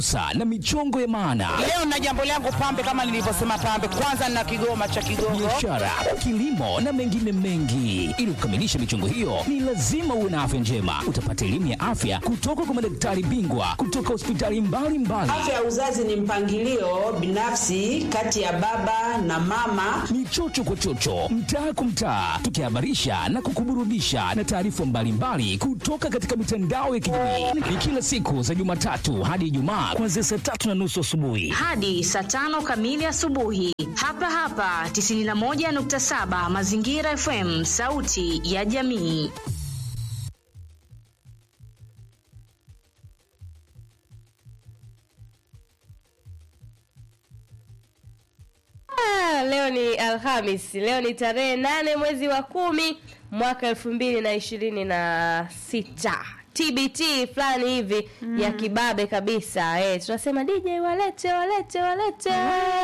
Sa na michongo ya maana, Leo na jambo langu pambe, kama nilivyosema pambe, kwanza na kigoma cha Kigogo. biashara, kilimo na mengine mengi. Ili kukamilisha michongo hiyo, ni lazima uwe na afya njema. Utapata elimu ya afya kutoka kwa madaktari bingwa kutoka hospitali mbalimbali. Afya ya uzazi ni mpangilio binafsi kati ya baba na mama. ni chocho kwa chocho, mtaa kwa mtaa, tukihabarisha na kukuburudisha na taarifa mbalimbali kutoka katika mitandao ya kijamii. Ni kila siku za Jumatatu hadi Ijumaa kuanzia saa tatu na nusu asubuhi. hadi saa tano kamili asubuhi hapa hapa 91.7 Mazingira FM, sauti ya jamii. Ah, leo ni Alhamis, leo ni tarehe nane mwezi wa kumi mwaka elfu mbili na ishirini na sita. TBT fulani hivi ya kibabe kabisa eh, tunasema DJ walete walete walete.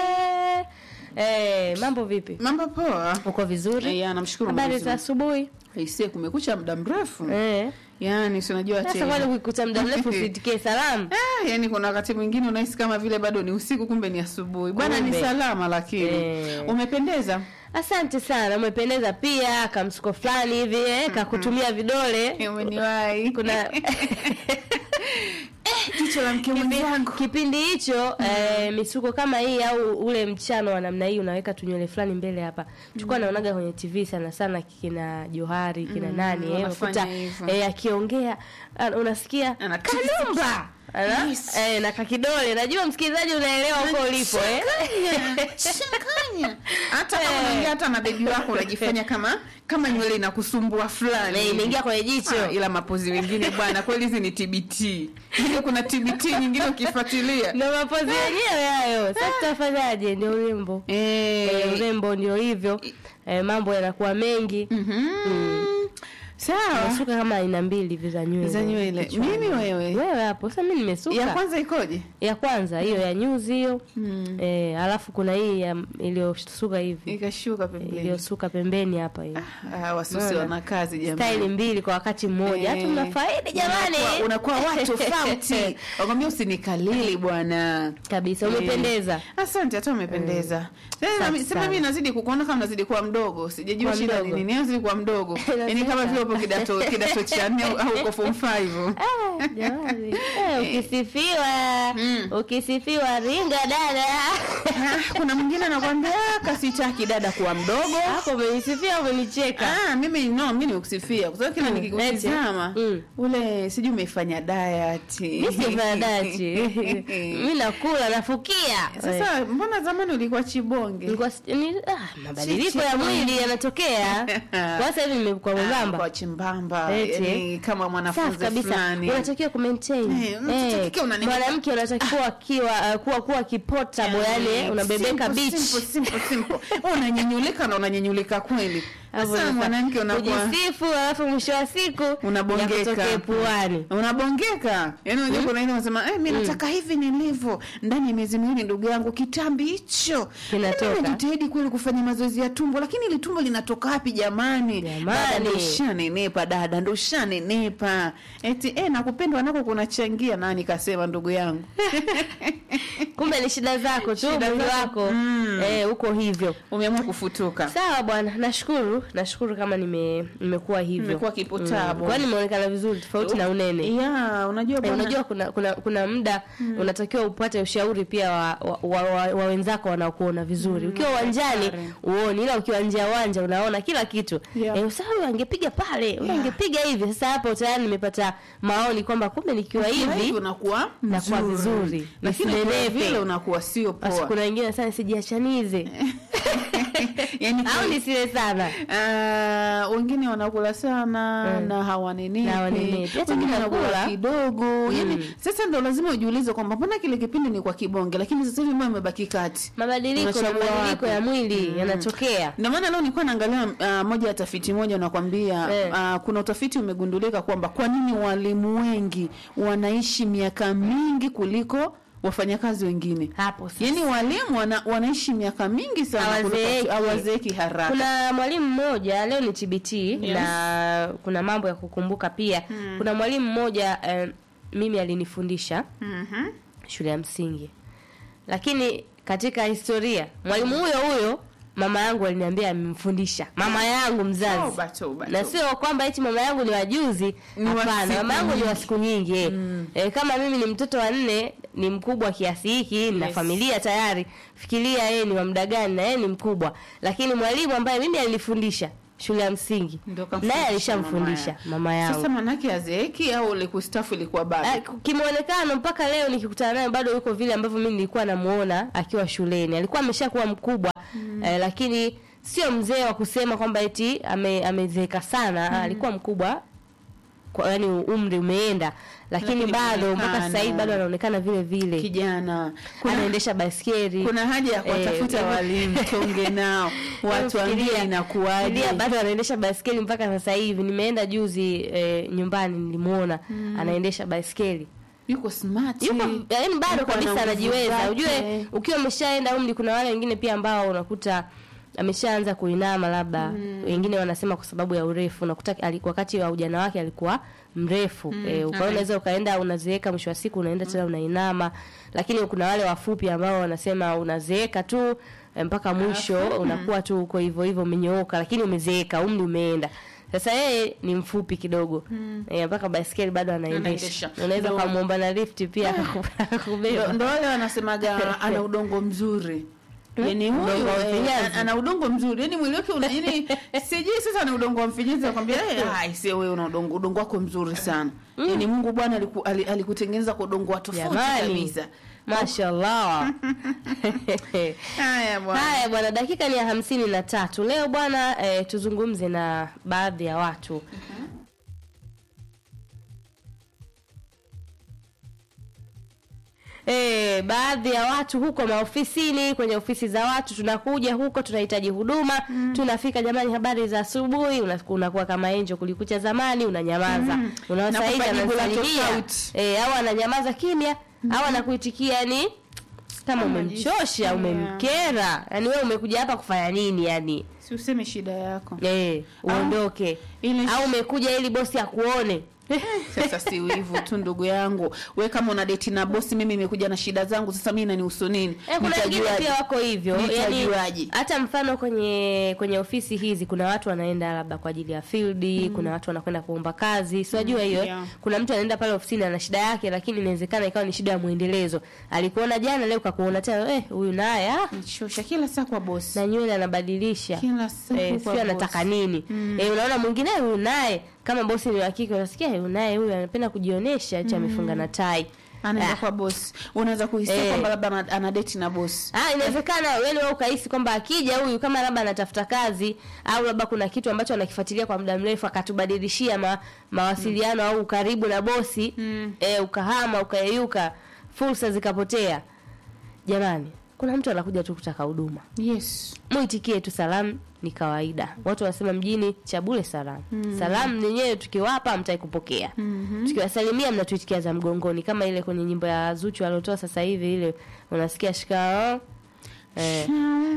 Eh, mambo vipi? Mambo poa. Uko vizuri? Ya, namshukuru Habari Mwenyezi za Mungu. asubuhi? Aisee, kumekucha muda mrefu. Eh. Yaani si unajua Sasa tena. kwani ukikuta muda mrefu usitikie salamu? Ah, yani kuna wakati mwingine unahisi kama vile bado ni usiku kumbe ni asubuhi. Bwana ni Kumbe. salama lakini. Eh. Umependeza. Asante sana, umependeza pia, kamsuko fulani hivi eh, kakutumia vidole. Umeniwahi. Kuna jicho la mke mwenzangu. kipindi hicho eh, misuko kama hii au ule mchano wa namna hii unaweka tunywele fulani mbele hapa tulikuwa naonaga kwenye tv sana sana kina johari kina nani eh, wanafanya unakuta hivyo. eh, akiongea ah, unasikia Ana- kanumba Ana- Yes. eh, na kakidole najua msikilizaji unaelewa huko ulipo eh. Changanya. Hata kama unaongea hata na bebi wako unajifanya kama kama nywele inakusumbua fulani. Eh, imeingia kwenye jicho. Ah, ila mapozi mengine bwana kweli hizi ni TBT. Ile kuna TBT nyingine ukifuatilia. ndo mapozi yenyewe hayo sasa tutafanyaje ndio urembo Eh, eh, urembo ndio hivyo eh, mambo yanakuwa mengi Sawa. nasuka kama aina mbili hivi za nywele Za nywele. kichwani. Mimi wewe. wewe hapo sasa mimi nimesuka Ya kwanza ikoje? ya kwanza hiyo ya nyuzi hiyo eh, alafu kuna hii ya iliyosuka hivi Ikashuka pembeni. iliyosuka pembeni hapa hiyo Ah, wasusi Unaona? wana kazi jamani. staili mbili kwa wakati mmoja hata Eh. mnafaidi jamani Unakuwa- unakuwa watu tofauti. Wakwambia usinikalili bwana. kabisa umependeza Asante, hata umependeza. Sasa Safi mimi- Sema sana. mimi nazidi kukuona kama nazidi kuwa mdogo. Sijajua Kuwa shida ni mdogo. nini. Nazidi kuwa mdogo. Yaani kama vile upo kidato kidato cha nne au au uko form 5. Ah, jamani eh, ukisifiwa ukisifiwa ringa dada Ah, kuna mwingine anakuambia "Ah, kasitaki dada kuwa mdogo. hapo umenisifia umenicheka Ah, mimi no, mimi nikusifia kwa sababu kila Mm, nikikutizama eti. Mm. ule sijui umefanya diet. mi sifanya dati mi nakula nafukia Sasa mbona zamani ulikuwa chibonge? Nilikuwa si- ni, ah, mabadiliko Chichi. ya mwili yanatokea kwa sasa hivi nimekuwa Ah, mwembamba kwa chimbamba Eti. yani kama safi mwanafunzi kabisa fulani unatakiwa kumaintain Eh, mtoto kike unani- mwanamke unatakiwa akiwa uh, kuwa kuwa kipotable yani unabebeka Simple, beach simple, simple, simple. Wewe unanyenyulika na unanyenyulika kweli Hapo sasa sasa, mwanamke unakuwa kujisifu alafu mwisho wa siku Unabongeka. yakutokee puani unabongeka yani unajua kuna ile unasema eh mimi nataka hivi nilivyo ndani ya miezi miwili ndugu yangu kitambi hicho Kinatoka. Mimi najitahidi kweli kufanya mazoezi ya tumbo lakini ile tumbo linatoka wapi jamani Jamani. dada ndo shanenepa dada ndo shanenepa eti eh nakupendwa nako kunachangia nani kasema ndugu yangu kumbe ni shida zako tu Shida mwili zako. wako Mm. eh, uko hivyo umeamua kufutuka sawa bwana nashukuru nashukuru kama nime nimekuwa hivyo Imekuwa kipotabo. kwani nimeonekana vizuri tofauti na unene ya unajua Eh, bwana unajua kuna kuna kuna muda unatakiwa upate ushauri pia wa, wa, wa, wa, wa wenzako wanaokuona vizuri ukiwa uwanjani hatari. uoni ila ukiwa nje ya uwanja unaona kila kitu Yeah. eh, sasa huyu angepiga pale huyu Yeah. angepiga hivi sasa hapo tayari nimepata maoni kwamba kumbe nikiwa Ukiwa hivi unakuwa nakuwa mzuri. vizuri. lakini ukiwa Nisinenepe. vile unakuwa sio basi poa kuna wengine sana sijiachanize yani au nisile sana Uh, wengine wanakula sana Mm. na hawanenepi Na hawanenepi. Hata wengine mimi wanakula nakula. kidogo yani sasa ndo lazima ujiulize kwamba mbona kile kipindi ni kwa kibonge lakini sasa hivi mbona imebaki kati mabadiliko na Unachagua mabadiliko wapi? ya mwili yanatokea ndio maana leo nilikuwa naangalia uh, moja ya tafiti moja unakwambia Eh. uh, kuna utafiti umegundulika kwamba kwa nini walimu wengi wanaishi miaka mingi kuliko wafanyakazi wengine hapo sasa. yaani walimu wana, wanaishi miaka mingi sana kuliko- Hawazeeki. hawazeeki haraka kuna mwalimu mmoja leo ni tbt na kuna mambo ya kukumbuka pia kuna mwalimu mmoja eh, mimi alinifundisha Mhm. shule ya msingi lakini katika historia mwalimu huyo huyo mama yangu aliniambia amemfundisha mama yangu mzazi Toba, toba, na toba. sio kwamba eti mama yangu ni wajuzi Ni wa hapana siku mama yangu ni wa nyingi. siku nyingi eh. Eh, kama mimi ni mtoto wa nne ni mkubwa kiasi hiki na Yes. familia tayari fikiria yeye ni wa muda gani na yeye ni mkubwa lakini mwalimu ambaye mimi alinifundisha shule ya msingi Ndio kamfundisha naye mama alishamfundisha yake. mama yangu Sasa manake azeeki au ile kustafu ilikuwa Ah, bado? kimuonekano mpaka leo nikikutana naye bado yuko vile ambavyo mimi nilikuwa namuona akiwa shuleni alikuwa ameshakuwa mkubwa eh, lakini sio mzee wa kusema kwamba eti ame, amezeeka sana alikuwa mkubwa kwa yani umri umeenda lakini, Lakini bado mpaka muonekano. sasa hivi bado anaonekana vile vile Kijana. Kuna anaendesha baskeli kuna haja ya kuwatafuta Eh, walimu tuonge nao watuambie Fikiria- inakuwaje fikiria bado anaendesha baskeli mpaka sasa hivi nimeenda juzi eh, nyumbani nilimuona anaendesha baskeli yuko smart yuko yaani bado Yuko kabisa ana nguvu anajiweza zake. ujue ukiwa umeshaenda umri kuna wale wengine pia ambao unakuta ameshaanza kuinama labda wengine wanasema kwa sababu ya urefu unakuta ali- wakati wa ujana wake alikuwa mrefu mm. e, ukawa unaweza ukaenda unazeeka mwisho wa siku unaenda tena unainama lakini kuna wale wafupi ambao wanasema unazeeka tu eh, mpaka mwisho unakuwa tu uko hivyo hivyo umenyooka lakini umezeeka umri umeenda sasa yeye ni mfupi kidogo eh, mpaka baiskeli bado anaendesha Anaendesha. unaweza Ndio. ukamwomba na lifti pia Ndo- akakubeba ndo wale wanasemaga ana udongo mzuri yani huyu Udongo wa eh, mfinyazi. ana udongo mzuri yani mwili wake una yani sijui sasa ni udongo wa mfinyazi nakwambia eh ai sio wewe una udongo udongo wako mzuri sana yani Mungu Bwana aliku, ali- alikutengeneza kwa udongo wa tofauti Jamani. kabisa mashallah haya bwana haya bwana dakika ni ya hamsini na tatu leo bwana eh, tuzungumze na baadhi ya watu E, baadhi ya watu huko maofisini kwenye ofisi za watu tunakuja huko tunahitaji huduma tunafika jamani habari za asubuhi una- unakuwa kama enjo kulikucha zamani unanyamaza mm. unawasaidi Nakupa jibu la anasalimia tofauti. e, au ananyamaza kimya au anakuitikia ni kama umemchosha umemkera yani wewe umekuja hapa kufanya nini yani si useme shida yako eh uondoke ile- au umekuja ili bosi akuone sasa si wivu tu ndugu yangu we kama una deti na bosi mimi nimekuja na shida zangu sasa mimi nanihusu nini Eh, kuna wengine Nitajuaje? pia wako hivyo yani Nitajuaje? hata mfano kwenye kwenye ofisi hizi kuna watu wanaenda labda kwa ajili ya field kuna watu wanakwenda kuomba kazi si wajua hiyo eh? yeah. kuna mtu anaenda pale ofisini ana shida yake lakini inawezekana ikawa ni shida ya mwendelezo alikuona jana leo kakuona tena eh huyu naye ah Nichosha kila saa kwa bosi na nywele anabadilisha Kila siku eh, kwa sio anataka bosi. nini eh, unaona mwingine huyu naye kama bosi ni wa kike unasikia huyu naye huyu anapenda kujionyesha eti amefunga na tai anaenda Ah. kwa bosi unaweza kuhisia Eh. kwamba labda ana- ana deti na bosi Ah, inawezekana wewe wewe ukahisi kwamba akija huyu kama labda anatafuta kazi au labda kuna kitu ambacho anakifuatilia kwa muda mrefu akatubadilishia ma, mawasiliano au ukaribu na bosi mm. eh, ukahama ukayeyuka fursa zikapotea jamani kuna mtu anakuja tu kutaka huduma yes muitikie tu salamu ni kawaida watu wanasema mjini cha bure salamu salamu nenyewe tukiwapa mtai kupokea tukiwasalimia mnatuitikia za mgongoni kama ile kwenye nyimbo ya zuchu aliotoa sasa hivi ile unasikia shikao eh.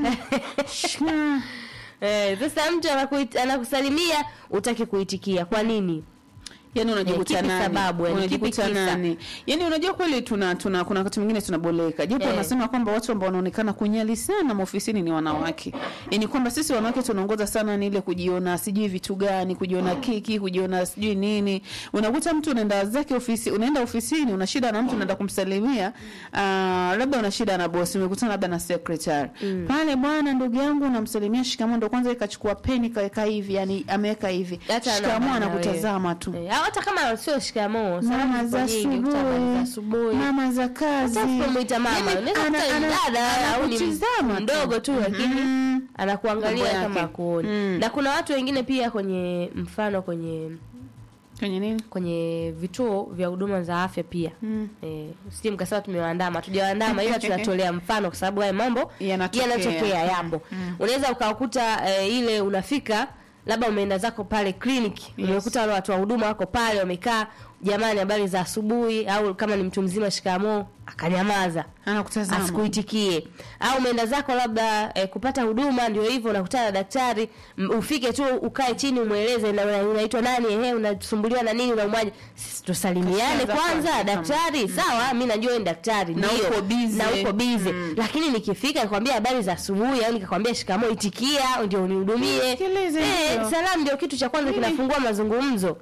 Eh, sasa mtu anakuit- anakusalimia utaki kuitikia kwa nini yani unajikuta kipi nani sababu, yani kipi unajikuta kisa? nani yani unajua kweli tuna tuna kuna wakati mwingine tunaboleka japo Eh. wanasema kwamba watu ambao wanaonekana kunyali sana maofisini ni wanawake yani kwamba sisi wanawake tunaongoza sana ni ile kujiona sijui vitu gani kujiona kiki kujiona sijui nini unakuta mtu unaenda zake ofisi unaenda ofisini una shida na mtu unaenda kumsalimia uh, labda una shida na bosi umekutana labda na secretary pale bwana ndugu yangu unamsalimia shikamoo ndo kwanza ikachukua peni kaweka hivi yani ameweka hivi Hata shikamoo anaona anakutazama tu Eh, au hata kama sio shikamoo mama salamu za zipo nyingi, kuta habari za asubuhi asubuhi mama za kazi hata usipomwita mama Yaani unaweza ana- kuta ni ana- dada au ni anakutizama tu. mdogo tu lakini Mhm. anakuangalia Mambo kama yake. akuoni Mm. na kuna watu wengine pia kwenye mfano kwenye kwenye nini kwenye vituo vya huduma za afya pia mm. eh, sije mkasema tumewaandama tujawaandama ila tunatolea mfano kwa sababu haya mambo Yanatokea. yanatokea yapo unaweza ukakuta eh, ile unafika labda umeenda zako pale kliniki Yes. umekuta wale watu wa huduma wako pale wamekaa jamani habari za asubuhi au kama ni mtu mzima shikamoo akanyamaza anakutazama asikuitikie au umeenda zako labda eh, kupata huduma ndio hivyo unakutana na daktari m- ufike tu ukae chini umweleze na una- unaitwa nani ehe unasumbuliwa na nini unaumwaje Sisi tusalimiane Kashaanza kwanza kwanza, daktari sawa mi najua wewe ni daktari Na ndio. uko busy. na uko busy lakini nikifika nikwambia habari za asubuhi au nikakwambia shikamoo itikia ndio unihudumie Nisikilize eh, hiyo. salamu ndio kitu cha kwanza Mimi- kinafungua mazungumzo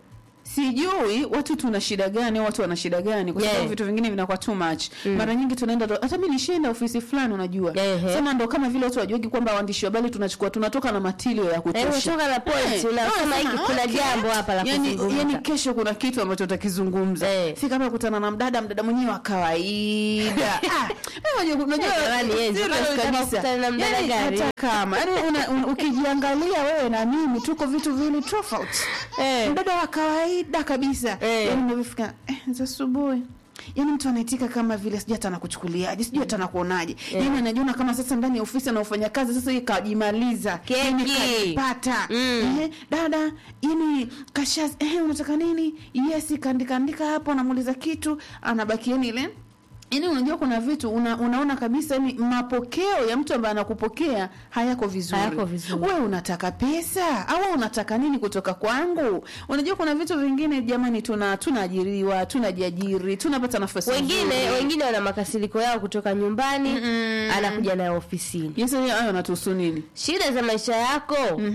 sijui watu tuna shida gani au watu wana shida gani kwa sababu Yeah. vitu vingine vinakuwa too much mara nyingi tunaenda tu- hata mimi nishaenda ofisi fulani unajua Ehe. sema ndo kama vile watu wajuagi kwamba waandishi wa habari tunachukua tunatoka na matilio ya Eh, kutosha unatoka na point, Eh, unasema ah, hiki sema, kuna okay. jambo hapa la yani, kuzungumza. yani kesho kuna kitu ambacho utakizungumza Eh. si kama kutana na mdada mdada mwenyewe wa kawaida Ah, eh, unajua- unajua Jamani, Enzo, serious bado unataka kabisa. kukutana na mdada Yani, gani? hata kama yani una- un- ukijiangalia wewe na mimi tuko vitu viwili tofauti Eh. mdada wa kawaida kabisa Eh. yani unavyofika eh, za asubuhi yaani mtu anaitika kama vile sijui hata anakuchukuliaje sijui hata anakuonaje yaani anajiona kama sasa ndani ya ofisi anaofanya kazi sasa hii kajimaliza Keki. yaani kajipata Mm. eh, dada yani kasha eh, unataka nini yes kaandika andika hapo anamuuliza kitu anabaki yani ile Yaani unajua kuna vitu una, unaona kabisa yani mapokeo ya mtu ambaye anakupokea hayako vizuri. Hayako vizuri. Wewe unataka pesa au wewe unataka nini kutoka kwangu? Unajua kuna vitu vingine jamani, tuna tunaajiriwa, tunajiajiri, tunapata nafasi wengine nzuri. wengine wana makasiriko yao kutoka nyumbani anakuja nayo ofisini Yes, hayo natuhusu nini? shida za maisha yako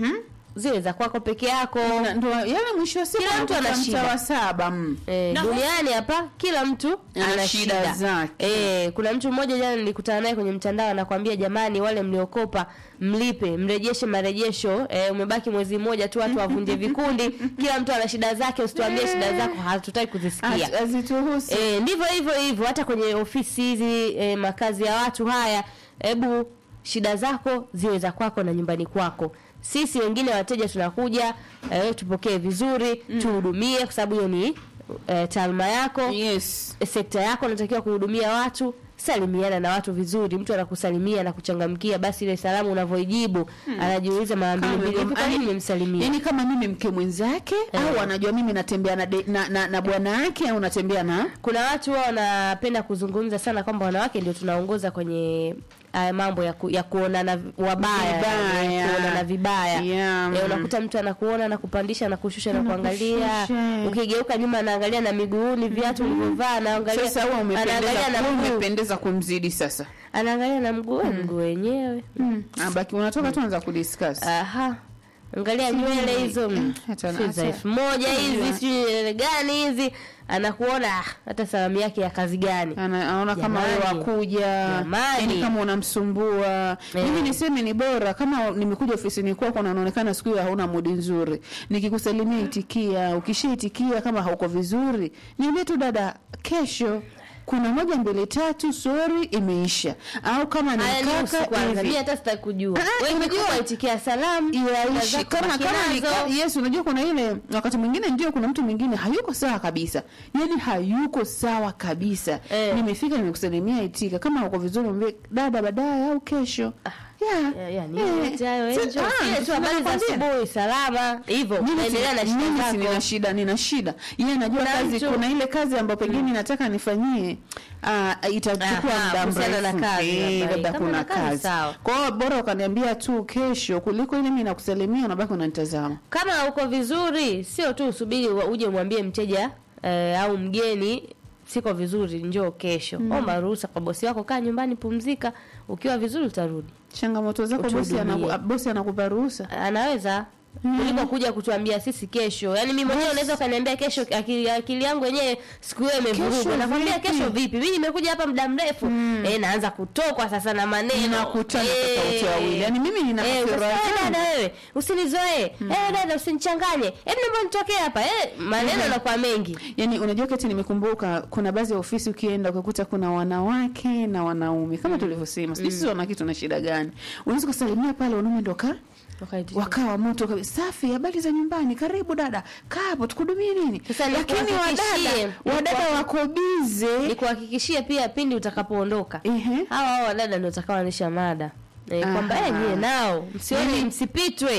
zile za kwako peke yako Na- Ndo yale mwisho wa siku Kila mtu ana unakuta shida. mtaa wa saba. mm. Eh, duniani hapa kila mtu Ana ana shida shida zake. Eh, kuna mtu mmoja jana nilikutana naye kwenye mtandao anakwambia jamani wale mliokopa mlipe mrejeshe marejesho eh, umebaki mwezi mmoja tu watu wavunje vikundi kila mtu ana shida zake usituambie shida zako hatutaki kuzisikia Az- Azituhusu. E, ndivyo hivyo hivyo hata kwenye ofisi hizi e, makazi ya watu haya hebu shida zako ziwe za kwako na nyumbani kwako sisi wengine wateja tunakuja e, tupokee vizuri tuhudumie kwa sababu hiyo ni e, taaluma yako Yes. e, sekta yako unatakiwa kuhudumia watu salimiana na watu vizuri mtu anakusalimia na kuchangamkia basi ile salamu unavyoijibu anajiuliza mara mbili mbili hivi kwa nini nimemsalimia yani kama mimi mke mwenzake au anajua mimi natembea na, de- na, na, na bwana yake au natembea na kuna watu wao wanapenda kuzungumza sana kwamba wanawake ndio tunaongoza kwenye haya mambo ya, ku, ya kuonana wabaya Vibaya. yani, kuonana vibaya Yeah. Eh, unakuta mtu anakuona na kupandisha na kushusha na kuangalia Anakushusha. ukigeuka nyuma anaangalia na miguuni viatu ulivyovaa anaangalia sasa wewe umependeza anaangalia na wewe mguu umependeza kumzidi sasa anaangalia na mguu we, mguu wenyewe abaki unatoka tu anza kudiscuss aha angalia nywele hizo mm, hata- sijui za hata- elfu moja hizi Unajua. sijui nywele gani hizi anakuona ah, hata salamu yake ya kazi gani Ana- anaona kama wewe Jamani. wakuja Jamani. yani kama unamsumbua Eh. mimi niseme ni bora kama nimekuja ofisini kwako na unaonekana siku hiyo hauna mudi nzuri nikikusalimia itikia ukishaitikia kama hauko vizuri niambie tu dada kesho kuna moja mbili tatu sori imeisha au kama ni Haya ni usiku kaka kwanza. hivi. Mimi hata sitaki kujua. Ah, Wewe unajua- unajua itikia salamu. yaishi zako kama baki kama ni nazo. ka- yes unajua kuna ile wakati mwingine ndio kuna mtu mwingine hayuko sawa kabisa yani hayuko sawa kabisa Eh. nimefika nimekusalimia itika kama uko vizuri mwambie dada baadaye au kesho yeah. Ya- ya, ni Eh. yote hayo, Si- Angel. ah, Zile tu habari za nakwambia. asubuhi salama. Hivyo. Mimi si- Endelea na shida mimi si nina zako. shida nina shida yeye anajua Kuna kazi mtu- kuna ile kazi ambayo pengine nataka nifanyie uh, itachukua Aha, muda kuhusiana na mrefu kazi Eh, labda. labda Kama kuna na kazi, kazi sawa. kwa hiyo bora ukaniambia tu kesho kuliko ile mimi nakusalimia unabaki unanitazama Kama uko vizuri, sio tu usubiri wa- uje umwambie mteja eh, au mgeni siko vizuri, njoo kesho. Omba ruhusa kwa bosi wako, kaa nyumbani, pumzika. Ukiwa vizuri utarudi. changamoto zako bosi Utuhudumie. anaku, bosi anakupa ruhusa anaweza kuliko kuja kutuambia sisi kesho yaani mimi mwenyewe unaweza ukaniambia kesho akili, akili yangu yenyewe siku hiyo imevurugwa Kesho nakwambia vipi? kesho vipi mimi nimekuja hapa muda mrefu eh, naanza kutokwa sasa na maneno Mnakutana Eh, sasa wote wawili. Yaani mimi nina eh, hasira ukasema, "Eh, zangu." dada wewe usinizoee eh, dada usinichanganye hebu naomba nitokee hapa eh, maneno yanakuwa mengi yani unajua kati nimekumbuka kuna baadhi ya ofisi ukienda ukakuta kuna wanawake na wanaume kama tulivyosema sijui sisi wanawake tuna shida gani unaweza kusalimia pale wanaume ndo ka Wakaitisha. wakawa moto kabisa safi habari za nyumbani karibu dada kaa hapo tukudumie nini Sasa lakini nikuhakikishie, wadada wadada niku- wako bize nikuhakikishie pia pindi utakapoondoka Ehe. hawa hawa wadada ndio watakaoanisha mada e, Aha. kwamba eh, nyie nao msione msipitwe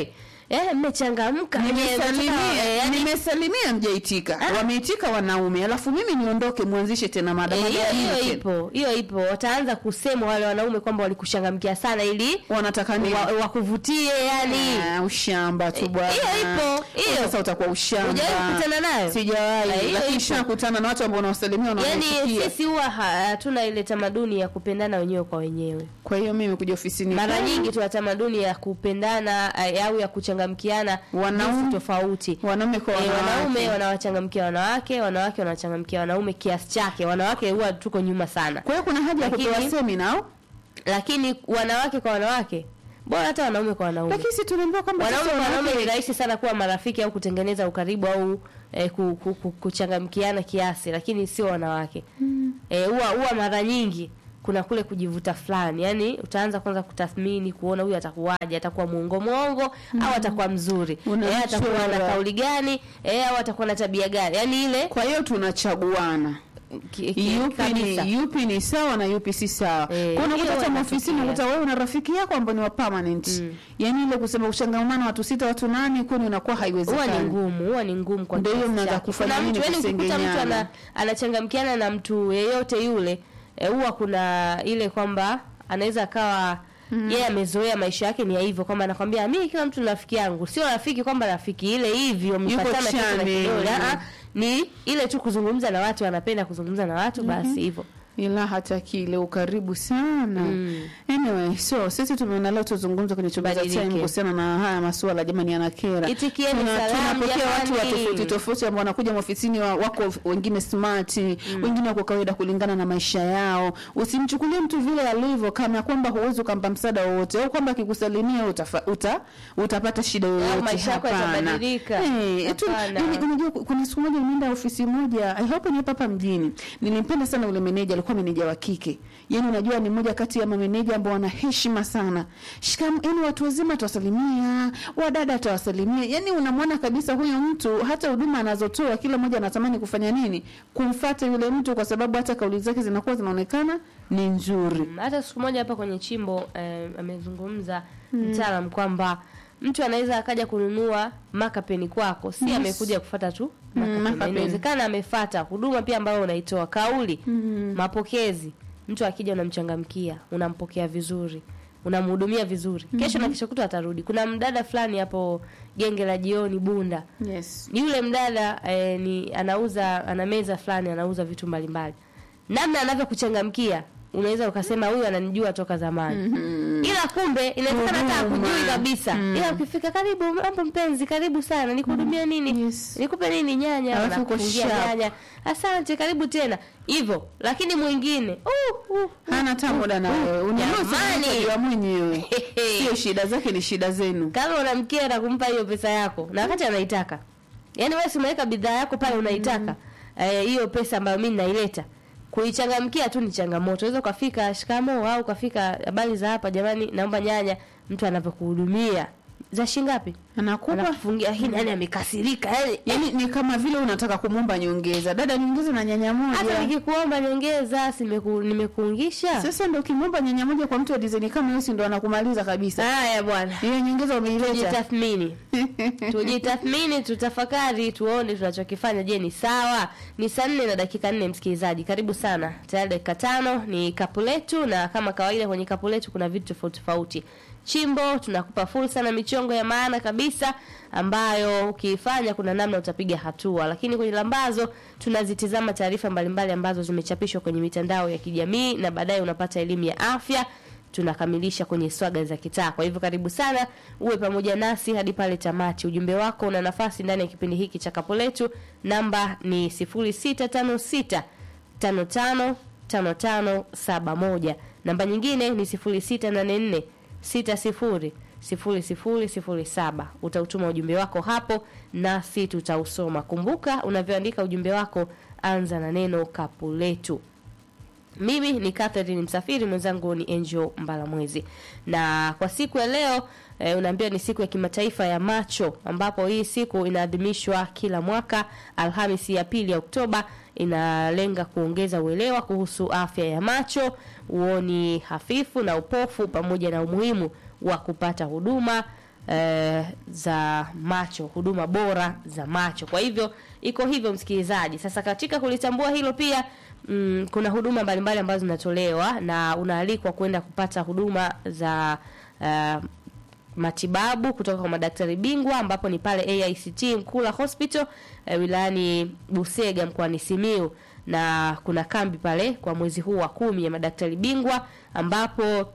eh, mmechangamka eh, nimesalimia eh, yani- nimesalimia mjaitika wameitika wanaume alafu mimi niondoke mwanzishe tena mada Eh, mada hiyo ya nini hiyo tena? ipo hiyo ipo wataanza kusema wale wanaume kwamba walikushangamkia sana ili wanataka nini wa- wakuvutie yani Ah, ushamba tu bwana hiyo ipo, hiyo. sasa utakuwa ushamba Hujawahi kukutana nayo? Eh, sijawahi hiyo lakini ipo. shakutana na watu ambao unawasalimia yani wanawachukia sisi huwa ha- hatuna ile tamaduni ya kupendana wenyewe kwa wenyewe kwa hiyo mimi kuja ofisini mara kwangu, nyingi tuna tamaduni ya kupendana eh, au ya kuchangamkiana Wanaume- jinsi tofauti wanaume kwa Eh, wanawake. wanaume wanawachangamkia wanawake wanawake wanawachangamkia wanaume kiasi chake wanawake huwa tuko nyuma sana kwa hiyo kuna haja ya Lakini- kupewa semina au lakini wanawake kwa wanawake bora hata wanaume kwa wanaume lakini si tunaambiwa kwamba wanaume sasa kwa wanaume ni wanawake- rahisi sana kuwa marafiki au kutengeneza ukaribu au eh, ku, ku, ku, kuchangamkiana kiasi lakini sio wanawake eh, huwa huwa mara nyingi kuna kule kujivuta fulani yani utaanza kwanza kutathmini kuona huyu atakuwaje atakuwa muongo mwongo au atakuwa mzuri Unamchora. eh, atakuwa na kauli gani eh, au atakuwa na tabia gani yani ile kwa hiyo tunachaguana ki, ki, yupi kabisa. ni, yupi ni sawa na yupi si sawa Eh, kwa unakuta hiyo hata huwa maofisini inatokea. unakuta wewe una rafiki yako ambao ni wa permanent yani ile kusema uchangamano watu sita watu nane kwani unakuwa huwa ni haiwezekani ngumu huwa ni ngumu kwa Ndio hiyo kiasi mnaanza chake. kufanya Kuna nini? mtu yani ukikuta mtu Kusengenyana. ana, anachangamkiana na mtu yeyote yule eh, huwa kuna ile kwamba anaweza akawa yeye amezoea maisha yake ni ya hivyo kwamba anakwambia mimi kila mtu ni rafiki yangu sio rafiki kwamba rafiki ile hivyo mpatana kitu na chane. kidole ah, ah, ni ile tu kuzungumza na watu anapenda kuzungumza na watu basi hivyo ila hata kile ukaribu sana anyway so sisi tumeona leo tuzungumze kwenye chumba cha Badilike. time kuhusiana na haya masuala jamani yanakera Itikieni Tuna- salamu, tunapokea watu wa jamani. tofauti tofauti ambao wanakuja maofisini wa, wako wengine smart wengine wako kawaida kulingana na maisha yao usimchukulie mtu vile alivyo kana kwamba huwezi ukampa msaada wowote au kwamba akikusalimia utafa, uta, utapata shida yoyote maisha yako Hapana. yatabadilika. Eh, tu- Hapana. yani, unajua kuna siku moja nimeenda ofisi moja I hope ni hapa hapa mjini nilimpenda sana ule meneja alikuwa meneja wa kike yani unajua ni mmoja kati ya mameneja ambao wana heshima sana shikam yani watu wazima atawasalimia wadada atawasalimia yani unamwona kabisa huyu mtu hata huduma anazotoa kila mmoja anatamani kufanya nini kumfata yule mtu kwa sababu hata kauli zake zinakuwa zinaonekana ni nzuri Mm, hata siku moja hapa kwenye chimbo eh, amezungumza mtaalam kwamba mtu anaweza akaja kununua makapeni kwako si Yes. amekuja kufata tu Mm, makapeni. makapeni. inawezekana amefata huduma pia ambayo unaitoa kauli mapokezi mtu akija unamchangamkia unampokea vizuri unamhudumia vizuri kesho na kesho kutwa atarudi kuna mdada fulani hapo genge la jioni bunda yes yule mdada eh, ni anauza ana meza fulani anauza vitu mbalimbali namna anavyokuchangamkia unaweza ukasema huyu ananijua toka zamani ila kumbe inawezekana hata Huduma. akujui kabisa ila ukifika karibu mambo mpenzi karibu sana nikuhudumia nini Yes. nikupe nini nyanya Alafu uko anakufungia sharp. nyanya asante karibu tena hivyo lakini mwingine uh, uh, hana hata muda na wewe ununue Jamani. utajua mwenyewe sio shida zake ni shida zenu kama unamkera kumpa hiyo pesa yako na wakati anaitaka yaani wewe si umeweka bidhaa yako pale unaitaka eh, hiyo pesa ambayo mimi naileta kuichangamkia tu ni changamoto unaweza ukafika shikamo au ukafika habari za hapa jamani naomba nyanya mtu anavyokuhudumia za shingapi anakupa anakufungia hii nani amekasirika yani yani ni kama vile unataka kumwomba nyongeza dada niongeze na nyanya hata moja nikikuomba nyongeza si nimeku- nimekuungisha sasa ndo ukimwomba nyanya moja kwa mtu wa design kama hiyo si ndo anakumaliza kabisa haya bwana hiyo nyongeza umeileta tujitathmini tujitathmini tutafakari tuone tunachokifanya je ni sawa ni saa nne na dakika nne msikilizaji karibu sana tayari dakika tano ni kapu letu na kama kawaida kwenye kapu letu kuna vitu tofauti tofauti chimbo tunakupa fursa na michongo ya maana kabisa ambayo ukiifanya kuna namna utapiga hatua lakini kwenye lambazo tunazitizama taarifa mbalimbali ambazo zimechapishwa kwenye mitandao ya kijamii na baadaye unapata elimu ya afya tunakamilisha kwenye swaga za kitaa. Kwa hivyo karibu sana uwe pamoja nasi hadi pale tamati. Ujumbe wako una nafasi ndani ya kipindi hiki cha kapo letu. Namba ni 0656 55 5571. Namba nyingine ni 0684 60 0007. Utautuma ujumbe wako hapo nasi tutausoma. Kumbuka unavyoandika ujumbe wako, anza na neno kapu letu. Mimi ni Catherine Msafiri, mwenzangu ni Angel Mbalamwezi, na kwa siku ya leo e, unaambiwa ni siku ya kimataifa ya macho, ambapo hii siku inaadhimishwa kila mwaka Alhamisi ya pili ya Oktoba. Inalenga kuongeza uelewa kuhusu afya ya macho, uoni hafifu na upofu, pamoja na umuhimu wa kupata huduma eh, za macho, huduma bora za macho. Kwa hivyo iko hivyo, msikilizaji. Sasa katika kulitambua hilo pia mm, kuna huduma mbalimbali ambazo zinatolewa na unaalikwa kwenda kupata huduma za uh, matibabu kutoka kwa madaktari bingwa ambapo ni pale AICT Mkula Hospital eh, wilayani Busega mkoani Simiu, na kuna kambi pale kwa mwezi huu wa kumi ya madaktari bingwa ambapo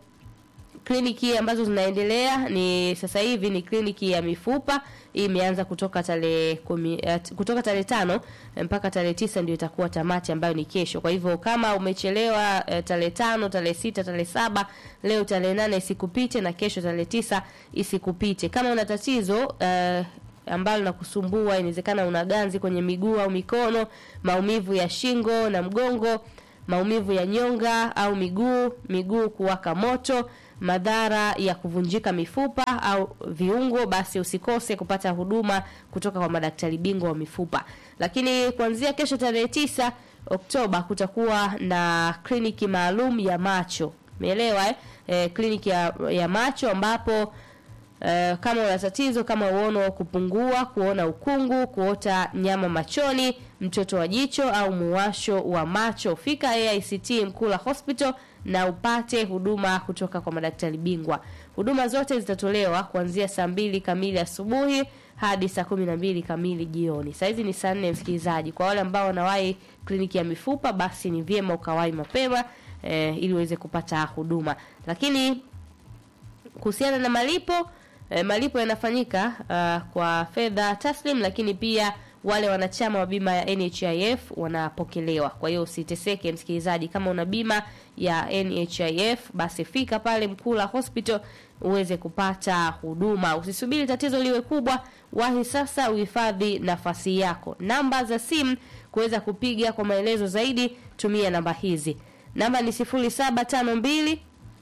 kliniki ambazo zinaendelea ni sasa hivi ni kliniki ya mifupa hii imeanza kutoka tarehe kumi eh, kutoka tarehe tano eh, mpaka tarehe tisa ndio itakuwa tamati ambayo ni kesho. Kwa hivyo kama umechelewa eh, tarehe tano, tarehe sita, tarehe saba, leo tarehe nane isikupite na kesho tarehe tisa isikupite. Kama una tatizo eh, ambalo linakusumbua, inawezekana una ganzi kwenye miguu au mikono, maumivu ya shingo na mgongo, maumivu ya nyonga au miguu, miguu kuwaka moto, madhara ya kuvunjika mifupa au viungo, basi usikose kupata huduma kutoka kwa madaktari bingwa wa mifupa. Lakini kuanzia kesho tarehe tisa Oktoba kutakuwa na kliniki maalum ya macho. Umeelewa eh? E, kliniki ya, ya macho ambapo Uh, kama una tatizo kama uono kupungua, kuona ukungu, kuota nyama machoni, mtoto wa jicho au muwasho wa macho, fika AICT Mkula Hospital na upate huduma kutoka kwa madaktari bingwa. Huduma zote zitatolewa kuanzia saa mbili kamili asubuhi hadi saa kumi na mbili kamili jioni. Saa hizi ni saa nne, msikilizaji. Kwa wale ambao wanawahi kliniki ya mifupa, basi ni vyema ukawahi mapema eh, ili uweze kupata huduma. Lakini kuhusiana na malipo E, malipo yanafanyika uh, kwa fedha taslim, lakini pia wale wanachama wa bima ya NHIF wanapokelewa. Kwa hiyo usiteseke msikilizaji, kama una bima ya NHIF basi fika pale Mkula Hospital uweze kupata huduma. Usisubiri tatizo liwe kubwa, wahi sasa uhifadhi nafasi yako. Namba za simu kuweza kupiga kwa maelezo zaidi, tumia namba hizi. Namba ni 0752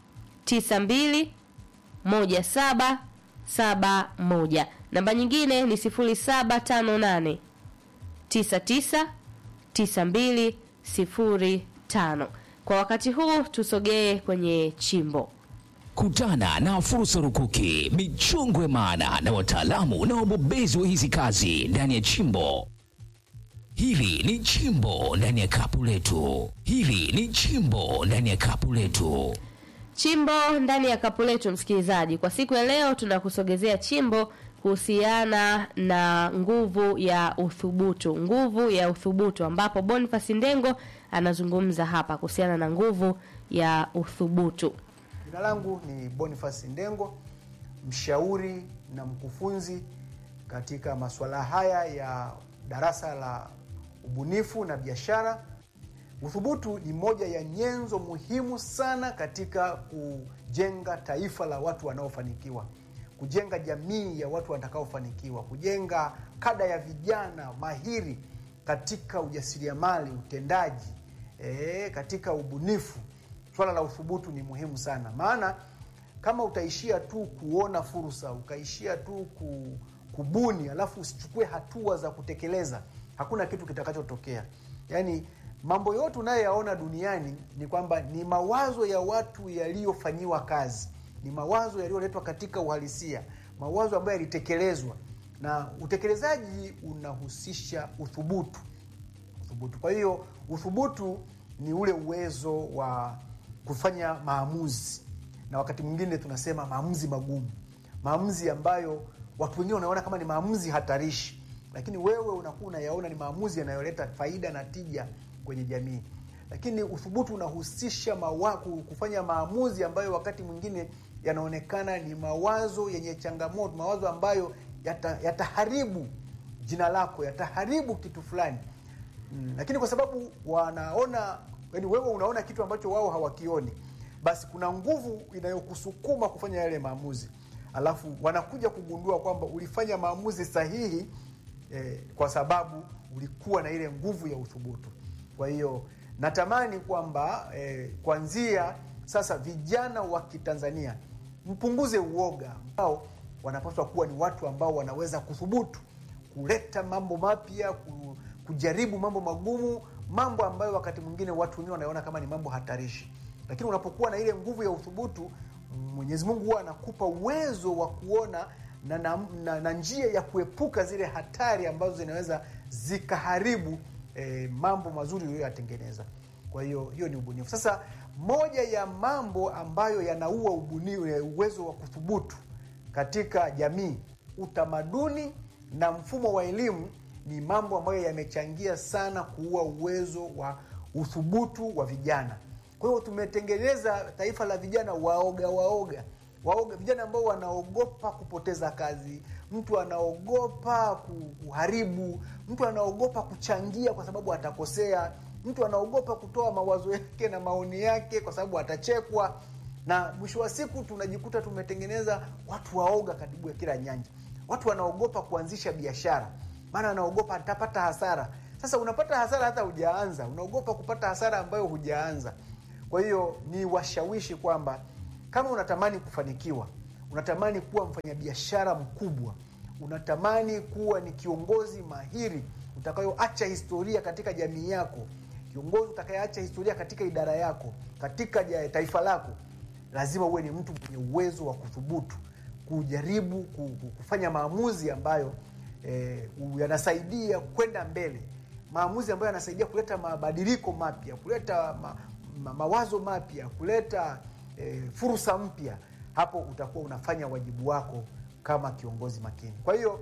92 17 saba moja. Namba nyingine ni sifuri saba tano nane tisa tisa tisa mbili sifuri tano. Kwa wakati huu tusogee kwenye chimbo. Kutana na fursa rukuki, michongo ya maana na wataalamu na wabobezi wa hizi kazi ndani ya chimbo. Hili ni chimbo ndani ya kapu letu. Hili ni chimbo ndani ya kapu letu. Chimbo ndani ya kapu letu, msikilizaji, kwa siku ya leo tunakusogezea chimbo kuhusiana na nguvu ya uthubutu, nguvu ya uthubutu, ambapo Boniface Ndengo anazungumza hapa kuhusiana na nguvu ya uthubutu. Jina langu ni Boniface Ndengo, mshauri na mkufunzi katika masuala haya ya darasa la ubunifu na biashara. Uthubutu ni moja ya nyenzo muhimu sana katika kujenga taifa la watu wanaofanikiwa, kujenga jamii ya watu watakaofanikiwa, kujenga kada ya vijana mahiri katika ujasiriamali, utendaji, e, katika ubunifu. Swala la uthubutu ni muhimu sana, maana kama utaishia tu kuona fursa, ukaishia tu ku, kubuni, alafu usichukue hatua za kutekeleza, hakuna kitu kitakachotokea. Yaani mambo yote unayoyaona duniani ni kwamba ni mawazo ya watu yaliyofanyiwa kazi, ni mawazo yaliyoletwa katika uhalisia, mawazo ambayo yalitekelezwa, na utekelezaji unahusisha uthubutu. Uthubutu. Kwa hiyo uthubutu ni ule uwezo wa kufanya maamuzi, na wakati mwingine tunasema maamuzi magumu, maamuzi ambayo watu wengine wanaona kama ni maamuzi hatarishi, lakini wewe unakuwa unayaona ni maamuzi yanayoleta faida na tija kwenye jamii. Lakini uthubutu unahusisha mawaku, kufanya maamuzi ambayo wakati mwingine yanaonekana ni mawazo yenye changamoto, mawazo ambayo yata, yataharibu jina lako, yataharibu kitu fulani mm. Lakini kwa sababu wanaona, yani wewe unaona kitu ambacho wao hawakioni, basi kuna nguvu inayokusukuma kufanya yale maamuzi, alafu wanakuja kugundua kwamba ulifanya maamuzi sahihi eh, kwa sababu ulikuwa na ile nguvu ya uthubutu. Kwa hiyo natamani kwamba eh, kuanzia sasa vijana wa Kitanzania mpunguze uoga, ambao wanapaswa kuwa ni watu ambao wanaweza kuthubutu kuleta mambo mapya, kujaribu mambo magumu, mambo ambayo wakati mwingine watu wengine wanaona kama ni mambo hatarishi. Lakini unapokuwa na ile nguvu ya uthubutu, Mwenyezi Mungu huwa anakupa uwezo wa kuona na, na, na, na njia ya kuepuka zile hatari ambazo zinaweza zikaharibu eh, mambo mazuri uliyoyatengeneza. Kwa hiyo hiyo ni ubunifu. Sasa moja ya mambo ambayo yanaua ubunifu, uwezo wa kuthubutu katika jamii, utamaduni na mfumo wa elimu ni mambo ambayo yamechangia sana kuua uwezo wa uthubutu wa vijana. Kwa hiyo tumetengeneza taifa la vijana waoga waoga waoga, vijana ambao wanaogopa kupoteza kazi, mtu anaogopa kuharibu, mtu anaogopa kuchangia kwa sababu atakosea, mtu anaogopa kutoa mawazo yake na maoni yake kwa sababu atachekwa, na mwisho wa siku tunajikuta tumetengeneza watu waoga karibu ya kila nyanja. Watu wanaogopa kuanzisha biashara, maana anaogopa atapata hasara. Sasa unapata hasara hata hujaanza, unaogopa kupata hasara ambayo hujaanza. Kwa hiyo ni washawishi kwamba kama unatamani kufanikiwa, unatamani kuwa mfanyabiashara mkubwa, unatamani kuwa ni kiongozi mahiri utakayoacha historia katika jamii yako, kiongozi utakayeacha historia katika idara yako, katika ja- taifa lako, lazima uwe ni mtu mwenye uwezo wa kuthubutu, kujaribu ku- ku- kufanya maamuzi ambayo eh, yanasaidia kwenda mbele, maamuzi ambayo yanasaidia kuleta mabadiliko mapya, kuleta ma, ma, mawazo mapya, kuleta eh, fursa mpya. Hapo utakuwa unafanya wajibu wako kama kiongozi makini. Kwa hiyo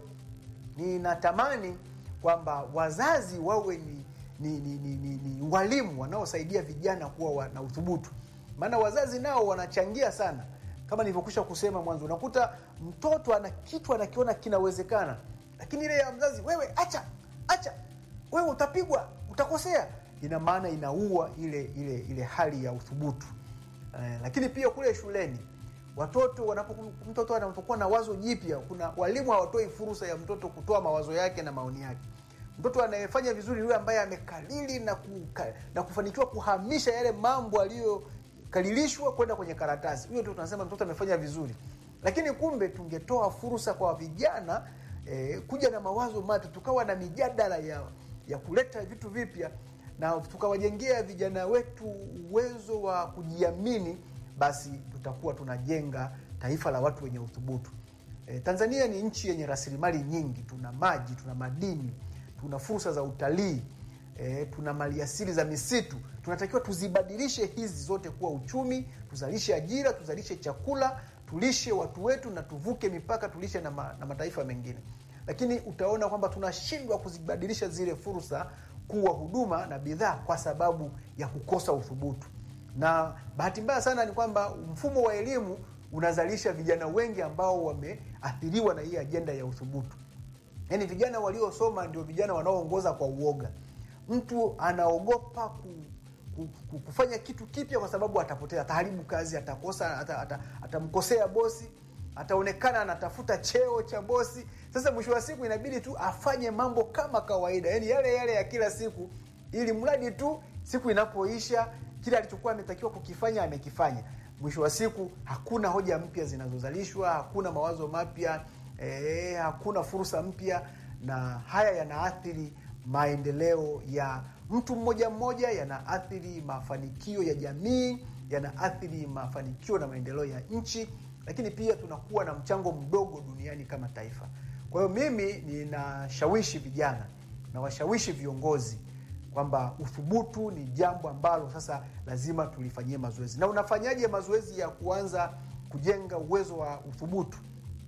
ninatamani kwamba wazazi wawe ni, ni, ni, ni, ni, ni walimu wanaosaidia vijana kuwa wa, na uthubutu, maana wazazi nao wanachangia sana. Kama nilivyokwisha kusema mwanzo, unakuta mtoto ana kitu anakiona kinawezekana, lakini ile ya mzazi, wewe acha acha, wewe utapigwa, utakosea, ina maana inaua ile ile ile hali ya uthubutu. Eh, lakini pia kule shuleni watoto wanapoku, mtoto anapokuwa na wazo jipya, kuna walimu hawatoi fursa ya mtoto kutoa mawazo yake na maoni yake. Mtoto anayefanya vizuri yule ambaye amekalili na, kuka, na kufanikiwa kuhamisha yale mambo aliyokalilishwa kwenda kwenye karatasi, huyo ndio tunasema mtoto amefanya vizuri. Lakini kumbe tungetoa fursa kwa vijana eh, kuja na mawazo mapya, tukawa na mijadala ya, ya kuleta vitu vipya na tukawajengea vijana wetu uwezo wa kujiamini, basi tutakuwa tunajenga taifa la watu wenye uthubutu. E, Tanzania ni nchi yenye rasilimali nyingi, tuna maji, tuna madini, tuna fursa za utalii e, tuna maliasili za misitu. Tunatakiwa tuzibadilishe hizi zote kuwa uchumi, tuzalishe ajira, tuzalishe chakula, tulishe watu wetu na tuvuke mipaka, tulishe na, ma, na mataifa mengine. Lakini utaona kwamba tunashindwa kuzibadilisha zile fursa kuwa huduma na bidhaa kwa sababu ya kukosa uthubutu. Na bahati mbaya sana ni kwamba mfumo wa elimu unazalisha vijana wengi ambao wameathiriwa na hii ajenda ya uthubutu. Yaani vijana waliosoma ndio vijana wanaoongoza kwa uoga. Mtu anaogopa ku, ku, ku, kufanya kitu kipya kwa sababu atapotea, ataharibu kazi, atakosa, ata, ata, atamkosea bosi, ataonekana anatafuta cheo cha bosi. Sasa mwisho wa siku inabidi tu afanye mambo kama kawaida, yaani yale yale ya kila siku, ili mradi tu siku inapoisha kile alichokuwa ametakiwa kukifanya amekifanya. Mwisho wa siku hakuna hoja mpya zinazozalishwa, hakuna mawazo mapya eh, hakuna fursa mpya, na haya yanaathiri maendeleo ya mtu mmoja mmoja, yanaathiri mafanikio ya jamii, yanaathiri mafanikio na maendeleo ya nchi, lakini pia tunakuwa na mchango mdogo duniani kama taifa. Kwa hiyo mimi ninashawishi vijana na washawishi viongozi kwamba uthubutu ni jambo ambalo sasa lazima tulifanyie mazoezi. Na unafanyaje mazoezi ya kuanza kujenga uwezo wa uthubutu?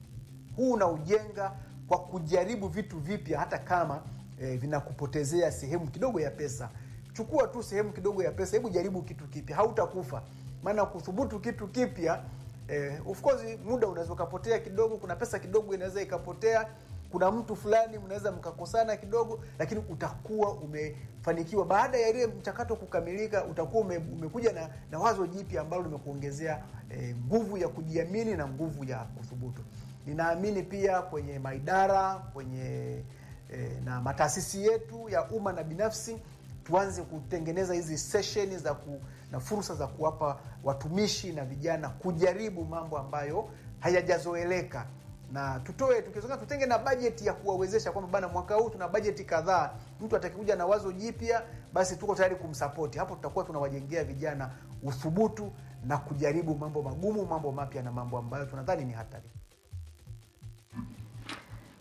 Huu unaujenga kwa kujaribu vitu vipya, hata kama eh, vinakupotezea sehemu kidogo ya pesa. Chukua tu sehemu kidogo ya pesa, hebu jaribu kitu kipya, hautakufa. Maana kuthubutu kitu kipya eh, of course muda unaweza ukapotea kidogo, kuna pesa kidogo inaweza ikapotea kuna mtu fulani mnaweza mkakosana kidogo, lakini utakuwa umefanikiwa. Baada ya ile mchakato kukamilika, utakuwa ume, umekuja na, na wazo jipya ambalo limekuongezea eh, nguvu ya kujiamini na nguvu ya kuthubutu. Ninaamini pia kwenye maidara kwenye eh, na mataasisi yetu ya umma na binafsi tuanze kutengeneza hizi sesheni za ku, na fursa za kuwapa watumishi na vijana kujaribu mambo ambayo hayajazoeleka na tutoe tukizoea, tutenge na bajeti ya kuwawezesha kwamba bana, mwaka huu tuna bajeti kadhaa, mtu atakikuja na wazo jipya, basi tuko tayari kumsapoti. Hapo tutakuwa tunawajengea vijana uthubutu na kujaribu mambo magumu, mambo mapya na mambo ambayo tunadhani ni hatari.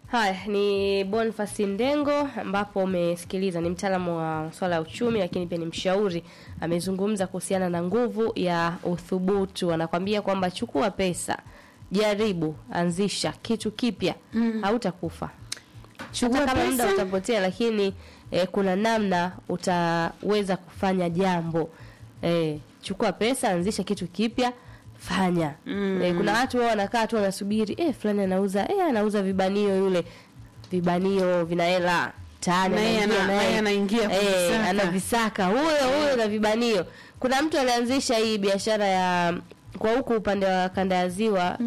Haya ni Boniface Ndengo, ambapo umesikiliza, ni mtaalamu wa swala ya uchumi, lakini pia ni mshauri. Amezungumza kuhusiana na nguvu ya uthubutu. Anakwambia kwamba chukua pesa, jaribu, anzisha kitu kipya, hautakufa Chukua hata kama muda pesa. utapotea, lakini eh, kuna namna utaweza kufanya jambo eh, chukua pesa, anzisha kitu kipya, fanya mm. eh, kuna watu wao wanakaa tu wanasubiri eh, fulani anauza eh, anauza vibanio yule vibanio vina hela tani Na yeye anaingia ana- naye. naye anaingia eh, kuvisaka. anavisaka huyo huyo na vibanio. Kuna mtu alianzisha hii biashara ya kwa huku upande wa kanda ya ziwa